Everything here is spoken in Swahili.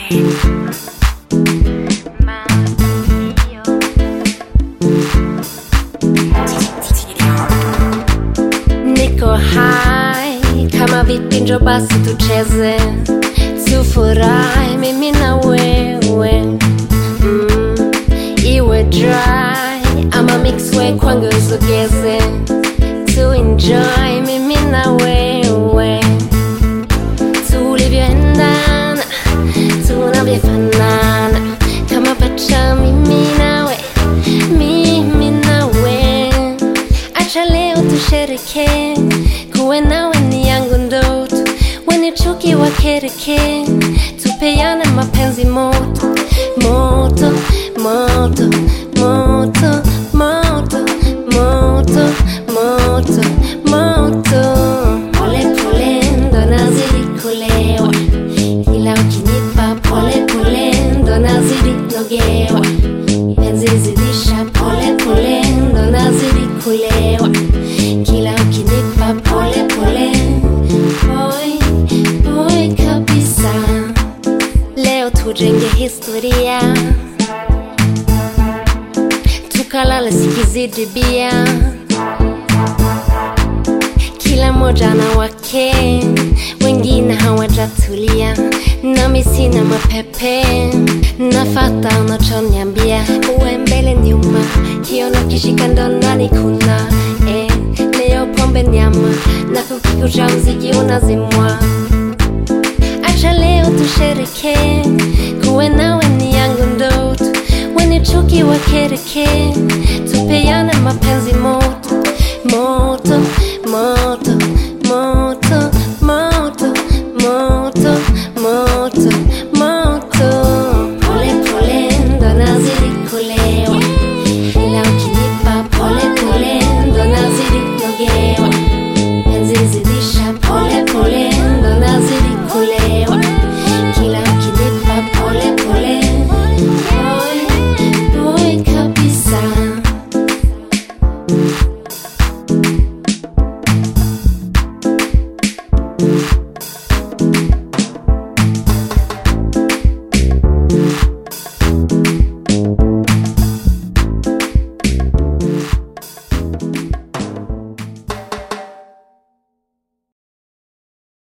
Niko hai kama vipi, njo basi tucheze, tufurahi mimi na wewe mm. Iwe dry ama mixwe kwangu usogeze, tu enjoy mimi na wewe tulivyoendana, tunavyofanana kama pacha mimi nawe, mimi nawe Acha leo tushereke, kuwe nawe ni yangu ndoto, wenye chuki wakereke, tupeane mapenzi moto moto moto moto moto moto moto moto, pole pole ndo nazidi kulewa, ila ukinipa pole pole ndo nazidi nogewa, penzi zidisha pole pole ndo nazidi kulewa, kila ukinipa pole pole boy boy kabisa, leo tujenge historia tukalala sikizidi bia kila moja na wake, wengine hawajatulia, nami sina mapepe, nafata unachoniambia, uwe mbele nyuma, kiona kishika ndo ndani kuna eh, leo pombe nyama na kukikucha mziki unazimwa, acha leo tushereke, kuwe nawe ni yangu ndoto, wenye chuki wakereke, tupeane mapenzi moto moto moto